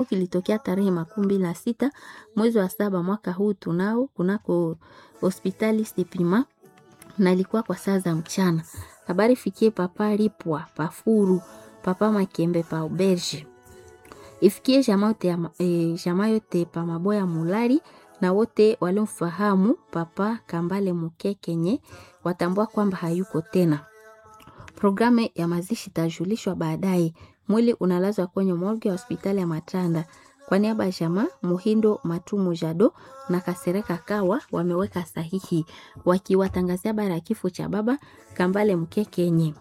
kilitokea tarehe makumi mbili na sita mwezi wa saba mwaka huu tunao kunako hospitali Stepima na ilikuwa kwa saa za mchana. Habari fikie papa Lipwa pafuru papa Makembe pa Auberge ifikie jamaa yote ya, e, jamaa yote pa Maboya Mulari na wote waliomfahamu papa Kambale Mukekenye watambua kwamba hayuko tena. Programu ya mazishi itajulishwa baadaye. Mwili unalazwa kwenye morgue ya hospitali ya Matanda. Kwa niaba ya jamaa Muhindo Matumu Jado na Kasereka Kawa wameweka sahihi wakiwatangazia habari ya kifo cha baba Kambale Mkekenye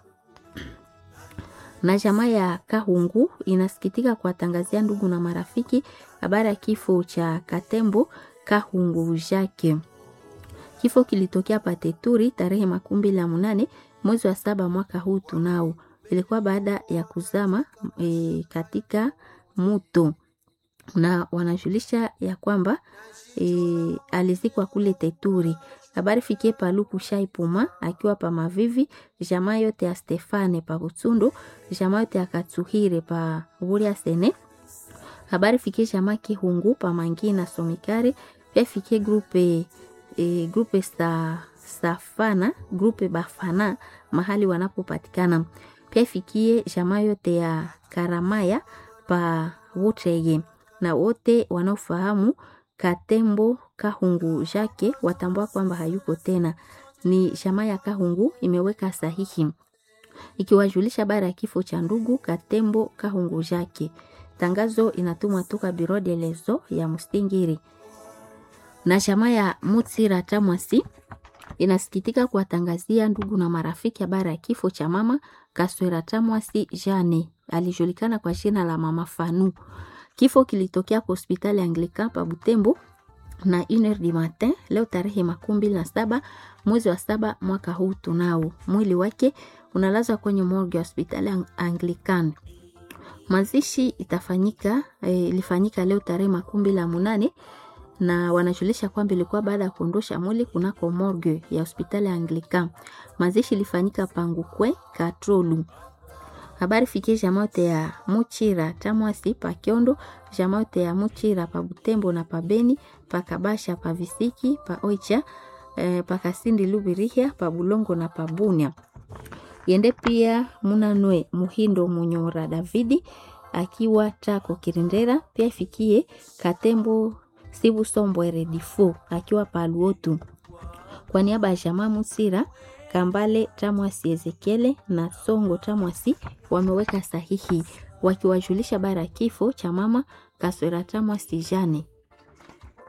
na jamaa ya Kahungu inasikitika kuwatangazia ndugu na marafiki habari ya kifo cha Katembo Kahungu Jake. Kifo kilitokea Pateturi tarehe makumi mbili na munane mwezi wa saba mwaka huu tunao. Ilikuwa baada ya kuzama e, katika muto na wanajulisha ya kwamba e, alizikwa kule Teturi. Habari fikie Paluku Shaipuma akiwa pa Mavivi, jamaa yote ya Stefane pa Butsundu, jamaa yote ya Katsuhire pa Buria Sene. Habari fikie jamaa Kihungu pa Mangina Somikari, pia fikie grupe e, grupe sa Safana, grupe Bafana mahali wanapopatikana. Pia fikie jamaa yote ya Karamaya pa Wutege na wote wanaofahamu Katembo Kahungu Jake watambua kwamba hayuko tena. Ni jamaa ya Kahungu imeweka sahihi ikiwajulisha bara ya kifo cha ndugu Katembo Kahungu Jake. Tangazo inatumwa toka Biro de Lezo ya Mustingiri na jamaa ya Mutsira Tamwasi inasikitika kuwatangazia ndugu na marafiki habari ya kifo cha mama Kaswera Tamwasi Jane, alijulikana kwa jina la mama Fanu. Kifo kilitokea kwa hospitali Anglican pa Butembo na 1 du matin leo tarehe makumi mbili na saba mwezi wa saba mwaka huu tunao. Mwili wake unalazwa kwenye morgue ya hospitali Anglican. Mazishi itafanyika e, ilifanyika leo tarehe makumi mbili na munane na wanajulisha kwamba ilikuwa baada ya kuondosha mwili kunako morgue ya hospitali ya Anglican. Mazishi ilifanyika Pangukwe Katrolu. Habari fikie jamaa yote ya Muchira Tamwasi pa Kiondo, jamaa yote ya Muchira pa Butembo na pa Beni, pa Kabasha pa Visiki, pa Oicha, eh, pa Kasindi Lubirihia, pa Bulongo na pa Bunia. Yende pia Munanwe Muhindo Munyora Davidi akiwa Tako Kirindera, pia ifikie Katembo Sibu Sombwere Difo akiwa pa Luotu. Kwa niaba ya jamaa Musira Kambale Tamwasi Ezekiele na Songo Tamwasi wameweka sahihi wakiwajulisha bara kifo cha mama Kaswera Tamwasi Jane.